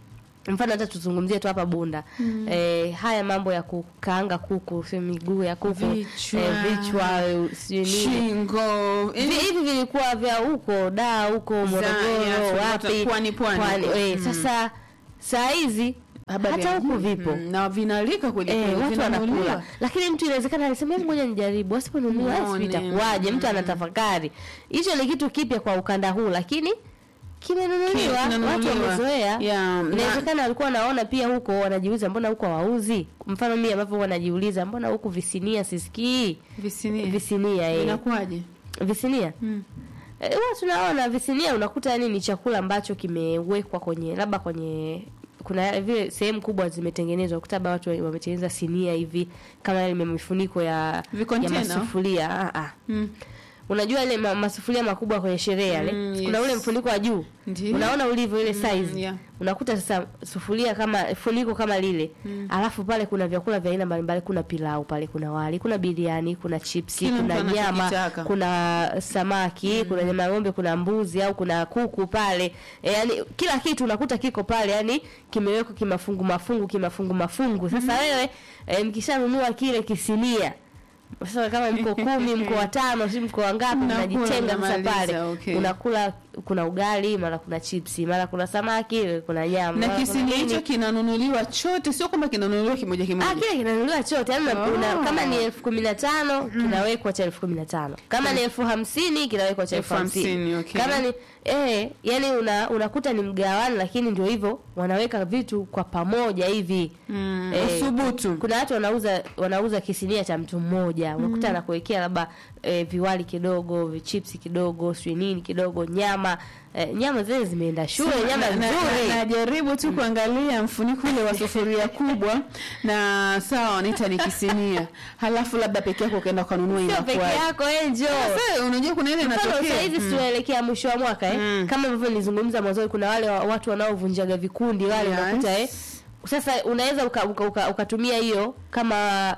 mfano hata tuzungumzie tu hapa Bunda eh, haya mambo ya kukaanga kuku sio miguu ya kuku Vichwa. eh, vichwa eh, sijui nini Shingo. Vi- hivi vilikuwa vya huko da huko ya, Morogoro tulikuwa wapi pwani, pwani huko. eh, Mm. sasa saa hizi Habari hata ya- huku vipo Mm, na vinalika kweli Eh, kweli, watu vinanunuliwa. wanakula, lakini mtu inawezekana alisema hebu ngoja nijaribu, asiponunua Muone. sijui itakuwaje. Mtu anatafakari, hicho ni kitu kipya kwa ukanda huu, lakini kimenunuliwa, watu Kinanunuliwa. wamezoea. Yeah, na- Inawezekana walikuwa wanaona pia huko, wanajiuliza mbona huko hawauzi. Mfano mimi ambavyo wanajiuliza mbona huku visinia sisikii Visinia. visinia eh. Inakuwaje? visinia Eh, huwa tunaona visinia, unakuta yani ni chakula ambacho kimewekwa kwenye labda kwenye kuna vile sehemu kubwa zimetengenezwa, ukuta labda watu wametengeneza sinia hivi kama yale mifuniko ya ya Vicontainer? masufuria ah, ah. Mm. Unajua ile ma, masufuria makubwa kwenye sherehe yale Mm, kuna yes. ule mfuniko wa juu Ndiyo. unaona ulivyo ile size yeah. unakuta sasa sufuria kama funiko kama lile alafu pale kuna vyakula vya aina mbalimbali kuna pilau pale kuna wali kuna biriani kuna chipsi Kila kuna mtu nyama anachokitaka. kuna samaki kuna nyama ya ng'ombe kuna mbuzi au kuna kuku pale e, yani kila kitu unakuta kiko pale yani kimewekwa kimafungu mafungu kimafungu mafungu sasa wewe e, mkishanunua kile kisinia sasa kama mko kumi mko watano si mko wangapi Mnakula, mnajitenga sasa mnamaliza, pale okay. unakula kuna ugali mara kuna chipsi mara kuna samaki kuna nyama Na mara kuna kisini nini. hicho kinanunuliwa chote, sio kwamba kinanunuliwa kimoja Ah, kimoja. kile kinanunuliwa chote yani una- Oh. una- kama ni elfu kumi na tano kinawekwa cha elfu kumi na tano kama ni elfu hamsini kinawekwa cha elfu Elfu hamsini, hamsini okay. kama ni eh, yani una, unakuta ni mgawano lakini ndio hivyo wanaweka vitu kwa pamoja hivi Mm, Eh, uthubutu. kuna watu wanauza wanauza kisinia cha mtu mmoja unakuta anakuwekea labda eh, viwali kidogo vichipsi kidogo sijui nini kidogo nyama eh, nyama zile zimeenda shule nyama Na- na- nzuri na- najaribu tu kuangalia mfuniko ule wa sufuria kubwa na sawa wanaita ni kisinia halafu labda peke yako ukaenda ukanunua sio peke inakuwa yako enjo sasa unajua kuna ile mfano inatokea saa hizi Mm. tunaelekea mwisho wa mwaka eh? Mm. kama ambavyo nilizungumza mwanzoni kuna wale wa- watu wanaovunjaga vikundi wale Yes. unakuta eh? sasa unaweza ukatumia uka, uka, ukatumia hiyo kama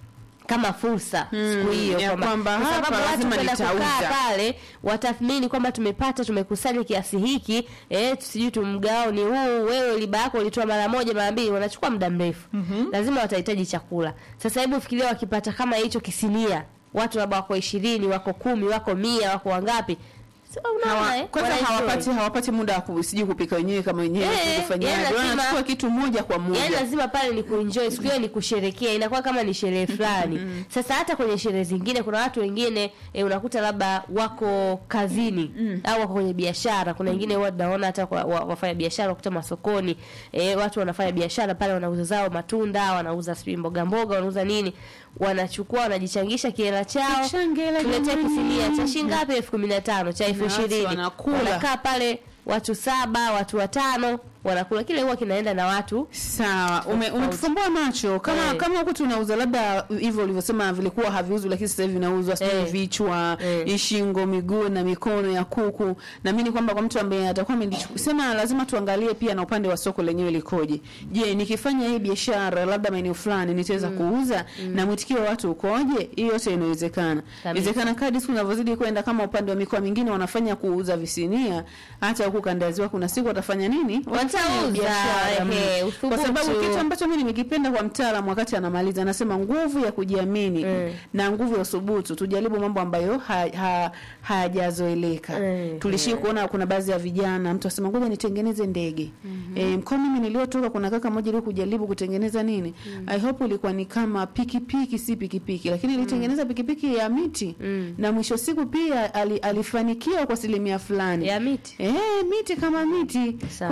kama fursa Mm, siku hiyo ya kwamba kwa hapa sababu watu lazima kwenda nitauza. kukaa pale watathmini kwamba tumepata tumekusanya kiasi hiki eh, sijui tumgao ni huu wewe liba yako ulitoa mara moja mara mbili wanachukua muda mrefu lazima watahitaji chakula sasa hebu fikiria wakipata kama hicho kisinia watu labda wako ishirini wako kumi wako mia wako wangapi so, unaona Hawa, eh, kwanza wanaenjoy. hawapati hawapati muda wa ku- sijui kupika wenyewe kama wenyewe Eh, sijui kufanyaje. yani lazima- wanachukua kitu moja kwa moja Yaani lazima pale ni kuenjoy siku hiyo ni kusherekea, inakuwa kama ni sherehe fulani. Sasa hata kwenye sherehe zingine kuna watu wengine e, unakuta labda wako kazini au wako kwenye biashara. Kuna wengine huwa naona hata kwa, wa, wafanya biashara wakuta masokoni e, watu wanafanya biashara pale, wanauza zao matunda, wanauza sijui mboga mboga, wanauza nini, wanachukua wanajichangisha kiela chao, Tuchange hela tuletea jamani. kisinia cha shilingi ngapi? elfu kumi na tano cha elfu Na watu ishirini wanakula. wanakaa pale watu saba watu watano wanakula, kile huwa kinaenda na watu Sawa, ume, umetufumbua macho kama Eh. kama huku tunauza labda hivyo ulivyosema vilikuwa haviuzwi, lakini sasa hivi vinauzwa sijui Eh. vichwa Eh. shingo, miguu na mikono ya kuku. Naamini kwamba kwa mtu ambaye atakuwa amesema, lazima tuangalie pia na upande wa soko lenyewe likoje. Je, nikifanya hii biashara labda maeneo fulani nitaweza kuuza na mwitikio wa watu ukoje? Hii yote inawezekana. Inawezekana kadri siku zinavyozidi kwenda, kama upande wa mikoa mingine wanafanya kuuza visinia, hata huku kanda ya Ziwa kuna siku watafanya nini? Watafanya Watauza, biashara. ehe, Kwa uthubutu. sababu kitu ambacho mimi nimekipenda kwa mtaalamu wakati anamaliza anasema nguvu ya kujiamini Mm. na nguvu ya uthubutu, tujaribu mambo ambayo ha, ha, hayajazoeleka. Mm. Tulishii kuona kuna baadhi ya vijana mtu asema ngoja nitengeneze ndege. Eh, mkoa mimi niliotoka kuna kaka mmoja ile kujaribu kutengeneza nini? I hope ilikuwa ni kama pikipiki si pikipiki lakini ilitengeneza pikipiki ya miti Mm. na mwisho siku pia ali, alifanikiwa kwa asilimia fulani. ya miti Eh, miti kama miti. Sawa. Kwa hiyo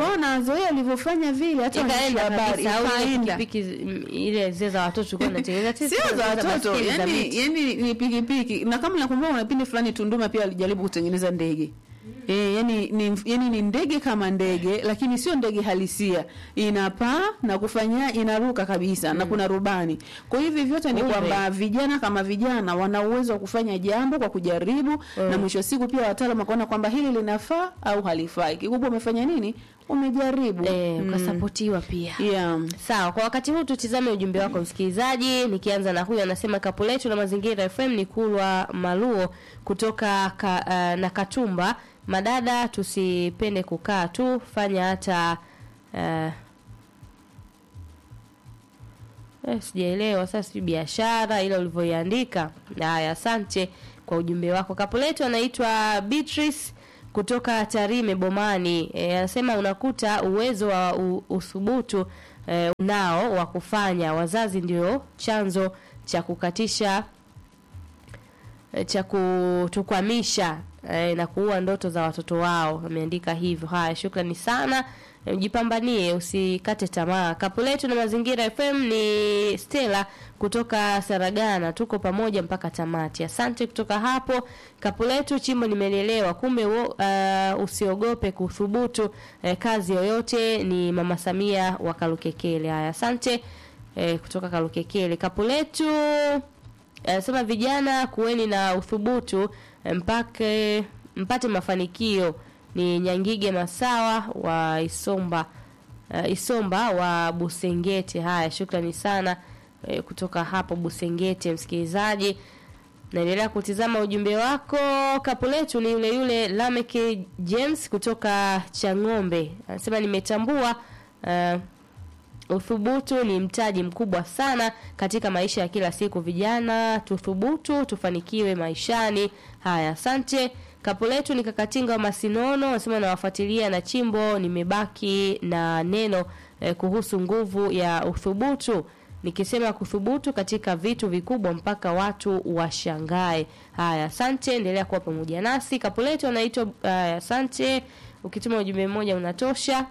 ikazoea ulivyofanya vile hata waandishi wa ikaenda habari kabisa au ile ikaenda pikipiki mm, ile zile za watoto tulikuwa tunatengeneza sisi sio za tunatengeneza watoto baskeli za yani, miti. yani ni pikipiki na kama nakumbuka kuna kipindi fulani Tunduma pia alijaribu kutengeneza ndege E, yani, ni, yani ni ndege kama ndege lakini sio ndege halisia inapaa na kufanya inaruka kabisa na kuna rubani kwa hivi vyote ni Kumbe. kwamba vijana kama vijana wana uwezo wa kufanya jambo kwa kujaribu na mwisho wa siku pia wataalamu wakaona kwamba hili linafaa au halifai kikubwa umefanya nini umejaribu eh, Mm. ukasapotiwa pia yeah. sawa kwa wakati huu tutizame ujumbe wako msikilizaji nikianza na huyu anasema kapu letu la mazingira fm ni kulwa maluo kutoka ka, uh, na katumba madada tusipende kukaa tu fanya hata uh, eh, sijaelewa sasa sijui biashara ile ulivyoiandika haya asante kwa ujumbe wako kapu letu anaitwa beatrice kutoka tarime bomani Eh, anasema unakuta uwezo wa u- uthubutu eh, unao wa kufanya wazazi ndio chanzo cha kukatisha eh, cha kutukwamisha eh, na kuua ndoto za watoto wao ameandika hivyo haya shukrani sana Eh, jipambanie usikate tamaa kapu letu na mazingira fm ni stela kutoka saragana tuko pamoja mpaka tamati asante kutoka hapo kapu letu chimbo nimelelewa kumbe wo, uh, usiogope kuthubutu eh, kazi yoyote ni mama samia wa kalukekele haya asante eh, kutoka kalukekele kapu letu anasema vijana kuweni na uthubutu eh, mpake mpate mafanikio ni nyangige masawa wa isomba uh, isomba wa busengete haya shukrani sana eh, kutoka hapo busengete msikilizaji naendelea kutizama ujumbe wako kapu letu ni yule yule lameke james kutoka chang'ombe anasema nimetambua uh, Uthubutu ni mtaji mkubwa sana katika maisha ya kila siku. Vijana tuthubutu, tufanikiwe maishani. Haya, asante. Kapu letu ni Kakatinga wa Masinono, anasema nawafuatilia na chimbo, nimebaki na neno eh, kuhusu nguvu ya uthubutu nikisema kuthubutu katika vitu vikubwa mpaka watu washangae. Haya, asante, endelea kuwa pamoja nasi. Kapu letu anaitwa uh, asante. Ukituma ujumbe mmoja unatosha.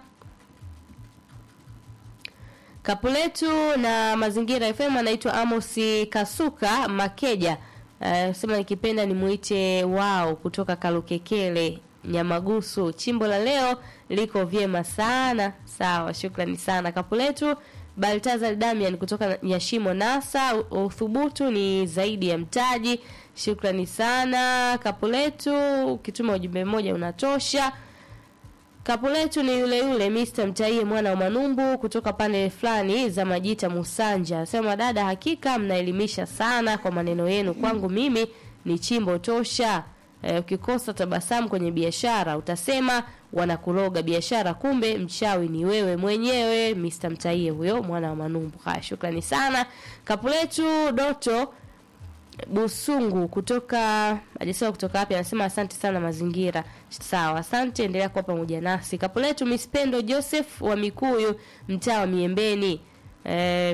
Kapu letu na mazingira FM anaitwa Amosi Kasuka Makeja. Uh, sema nikipenda nimuite wao kutoka Kalukekele Nyamagusu. Chimbo la leo liko vyema sana. Sawa, shukrani sana. Kapu letu Baltazar Damian kutoka Nyashimo Nasa. U- Uthubutu ni zaidi ya mtaji. Shukrani sana. Kapu letu ukituma ujumbe mmoja unatosha. Kapu letu ni yule yule Mr. Mtaie mwana wa Manumbu kutoka pande fulani za Majita Musanja. Sema dada, hakika mnaelimisha sana kwa maneno yenu. Kwangu mimi ni chimbo tosha. E, ukikosa tabasamu kwenye biashara utasema wanakuroga biashara, kumbe mchawi ni wewe mwenyewe. Mr. Mtaie huyo mwana wa Manumbu. Haya, shukrani sana. Kapu letu Doto Busungu kutoka hajasema kutoka wapi, anasema asante sana mazingira. Sawa, asante, endelea kuwa pamoja nasi. Kapu letu Miss Pendo Joseph wa Mikuyu, mtaa wa Miembeni, e,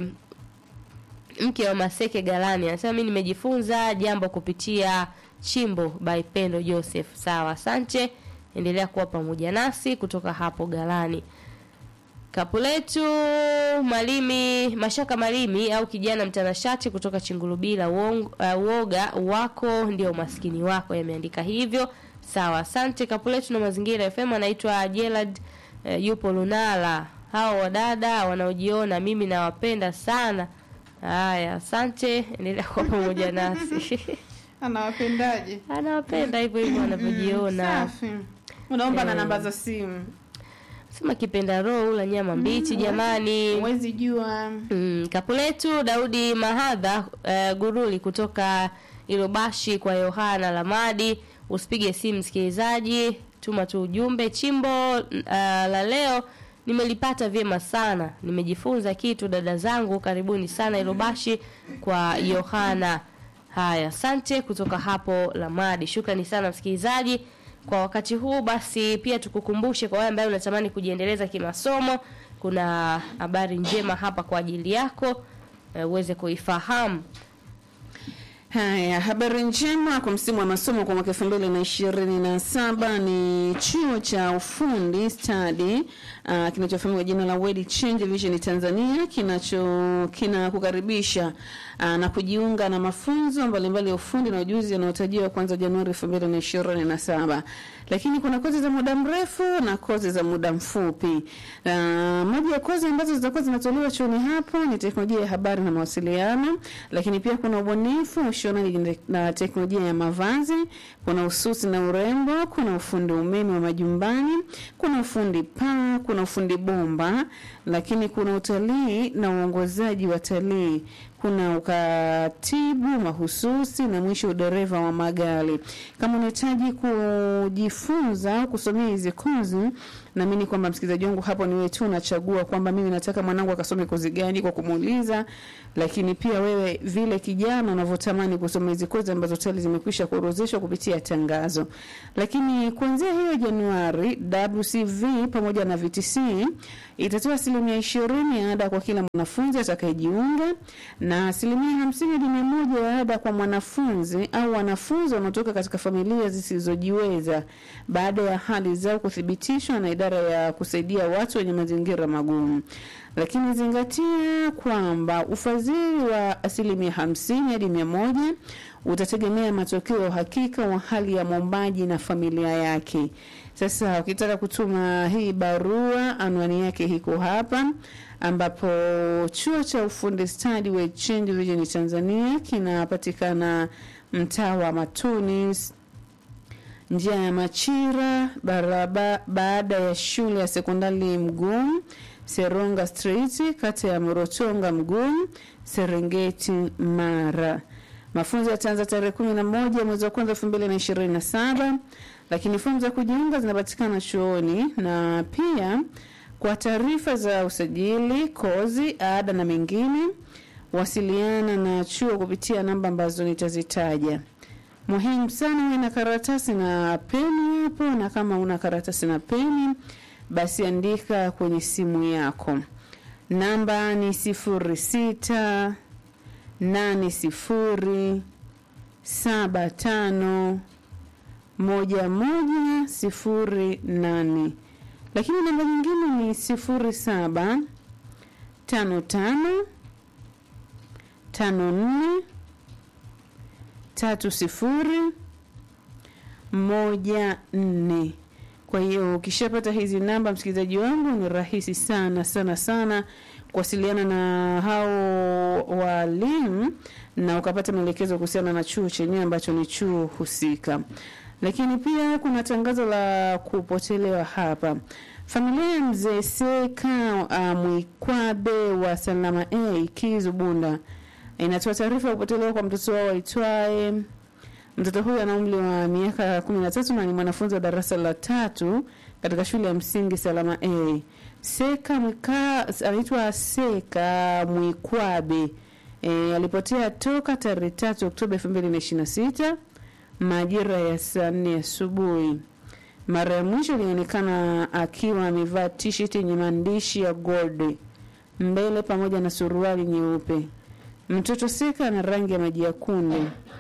mke wa Maseke Galani, anasema mimi nimejifunza jambo kupitia chimbo by Pendo Joseph. Sawa, asante, endelea kuwa pamoja nasi kutoka hapo Galani. Kapu letu Malimi Mashaka Malimi au kijana mtanashati kutoka Chingulubila uong, uh, uoga wako ndio umaskini wako, yameandika hivyo. Sawa, asante. Kapu letu na mazingira FM anaitwa Gerald uh, yupo Lunala. Hao wadada wanaojiona mimi nawapenda sana. Haya, asante, endelea kuwa pamoja nasi. anawapendaje Anawapenda hivyo hivyo wanavyojiona. safi unaomba na Eh. namba za simu Sema kipenda roho ula nyama mbichi jamani. huwezi jua Mm, kapu letu Daudi Mahadha uh, Guruli kutoka Ilobashi kwa Yohana Lamadi. Usipige simu msikilizaji, tuma tu ujumbe. Chimbo uh, la leo nimelipata vyema sana, nimejifunza kitu dada zangu. Karibuni sana Ilobashi kwa Yohana. Haya, asante kutoka hapo Lamadi. Shukrani sana msikilizaji kwa wakati huu. Basi pia tukukumbushe kwa wale ambao unatamani kujiendeleza kimasomo, kuna habari njema hapa kwa ajili yako eh, uweze kuifahamu. Haya, habari njema kwa msimu wa masomo kwa mwaka elfu mbili na ishirini na saba ni chuo cha ufundi stadi uh, kinachofahamika kwa jina la World Change Vision Tanzania kinacho kinakukaribisha uh, na kujiunga na mafunzo mbalimbali ya ufundi na ujuzi yanayotarajiwa kuanza Januari elfu mbili na ishirini na saba lakini kuna kozi za muda mrefu na kozi za muda mfupi. Uh, moja ya kozi ambazo zitakuwa zinatolewa chuoni hapo ni teknolojia ya habari na mawasiliano, lakini pia kuna ubunifu, ushonaji na teknolojia ya mavazi, kuna ususi na urembo, kuna ufundi umeme wa majumbani, kuna ufundi paa, kuna ufundi bomba, lakini kuna utalii na uongozaji wa talii kuna ukatibu mahususi na mwisho udereva wa magari. Kama unahitaji kujifunza au kusomea hizi kozi, naamini kwamba msikilizaji wangu hapo ni wewe tu unachagua kwamba mimi nataka mwanangu akasome kozi gani kwa kumuuliza, lakini pia wewe vile kijana unavyotamani kusoma hizi kozi ambazo tayari zimekwisha kuorozeshwa kupitia tangazo. Lakini kuanzia hiyo Januari, WCV pamoja na VTC itatoa asilimia ishirini ya ada kwa kila mwanafunzi atakayejiunga na asilimia hamsini hadi mia moja ya ada kwa mwanafunzi au wanafunzi wanaotoka katika familia zisizojiweza baada ya hali zao kuthibitishwa na idara ya kusaidia watu wenye mazingira magumu. Lakini zingatia kwamba ufadhili wa asilimia hamsini hadi mia moja utategemea matokeo ya uhakika wa hali ya mwombaji na familia yake. Sasa ukitaka kutuma hii barua, anwani yake iko hapa, ambapo chuo cha ufundi stadi wa Change Vision Tanzania kinapatikana mtaa wa Matunis, njia ya Machira, baraba baada ya shule ya sekondari Mgumu, Seronga Street, kata ya Morotonga Mgumu, Serengeti, Mara. Mafunzo yataanza tarehe kumi na moja mwezi wa kwanza elfu mbili na ishirini na saba lakini fomu za kujiunga zinapatikana chuoni na pia kwa taarifa za usajili, kozi, ada na mengine, wasiliana na chuo kupitia namba ambazo nitazitaja. Muhimu sana uwe na karatasi na peni hapo, na kama una karatasi na peni, basi andika kwenye simu yako. Namba ni sifuri sita nane sifuri saba tano moja moja sifuri nane lakini namba nyingine ni sifuri saba tano tano tano nne tatu sifuri moja nne. Kwa hiyo ukishapata hizi namba, msikilizaji wangu, ni rahisi sana sana sana kuwasiliana na hao walimu na ukapata maelekezo kuhusiana na chuo chenyewe ambacho ni chuo husika. Lakini pia kuna tangazo la kupotelewa hapa. Familia ya mzee Seka uh, Mwikwabe wa Salama A Kizu Bunda inatoa taarifa ya kupotelewa kwa mtoto wao aitwaye Mtoto huyu ana umri wa miaka kumi na tatu na ni mwanafunzi wa darasa la tatu katika shule ya msingi Salama A. Seka Mwika anaitwa Seka Mwikwabe. E, alipotea toka tarehe tatu Oktoba elfu mbili na ishirini na sita majira ya saa nne asubuhi. Mara ya mwisho ilionekana akiwa amevaa t-shirt yenye maandishi ya gold mbele pamoja na suruali nyeupe. Mtoto Seka ana rangi ya maji ya kunde.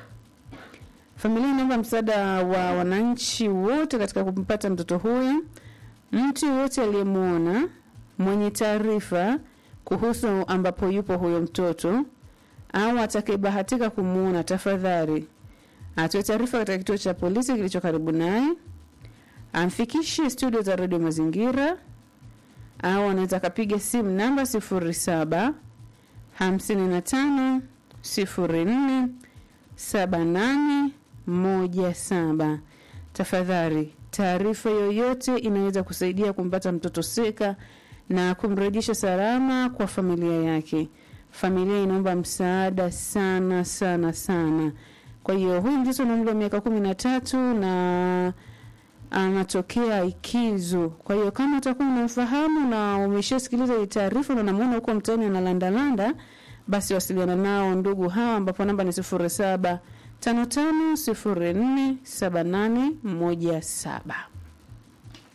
Familia inaomba msaada wa wananchi wote katika kumpata mtoto huyu. Mtu yoyote aliyemwona mwenye taarifa kuhusu ambapo yupo huyo mtoto au atakayebahatika kumwona, tafadhali atoe taarifa katika kituo cha polisi kilicho karibu naye, amfikishe studio za redio Mazingira au anaweza akapiga simu namba sifuri saba hamsini na tano sifuri nne saba nane moja saba. Tafadhali, taarifa yoyote inaweza kusaidia kumpata mtoto Seka na kumrejesha salama kwa familia yake. Familia inaomba msaada sana sana sana. Kwa hiyo huyu mtoto ana umri wa miaka kumi na tatu na anatokea Ikizu. Kwa hiyo kama utakuwa unamfahamu na umeshasikiliza hii taarifa na unamwona huko mtaani analandalanda, basi wasiliana nao ndugu hawa, ambapo namba ni sifuri saba tano tano sifuri nne saba nane moja saba.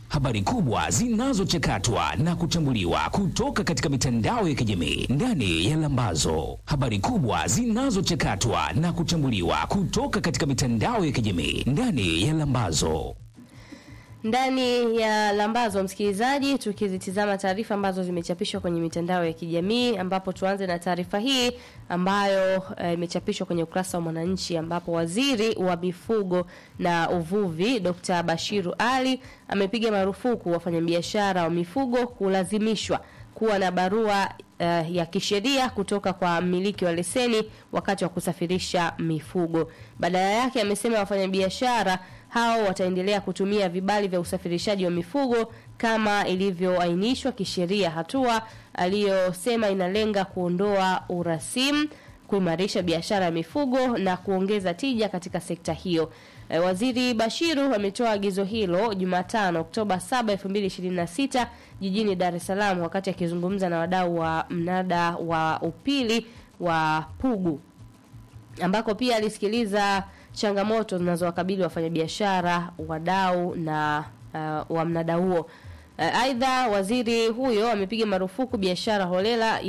habari kubwa zinazochakatwa na kuchambuliwa kutoka katika mitandao ya kijamii ndani ya Lambazo. Habari kubwa zinazochakatwa na kuchambuliwa kutoka katika mitandao ya kijamii ndani ya Lambazo. ndani ya lambazo msikilizaji tukizitizama taarifa ambazo zimechapishwa kwenye mitandao ya kijamii ambapo tuanze na taarifa hii ambayo eh, imechapishwa kwenye ukurasa wa mwananchi ambapo waziri wa mifugo na uvuvi dr bashiru ali amepiga marufuku wafanyabiashara wa mifugo kulazimishwa kuwa na barua uh, ya kisheria kutoka kwa mmiliki wa leseni wakati wa kusafirisha mifugo. Badala yake amesema wafanyabiashara hao wataendelea kutumia vibali vya usafirishaji wa mifugo kama ilivyoainishwa kisheria, hatua aliyosema inalenga kuondoa urasimu kuimarisha biashara ya mifugo na kuongeza tija katika sekta hiyo. E, Waziri Bashiru ametoa agizo hilo Jumatano Oktoba 7, 2026 jijini Dar es Salaam wakati akizungumza na wadau wa mnada wa upili wa Pugu ambako pia alisikiliza changamoto zinazowakabili wafanyabiashara, wadau na uh, wa mnada huo. Uh, Aidha, waziri huyo amepiga marufuku biashara holela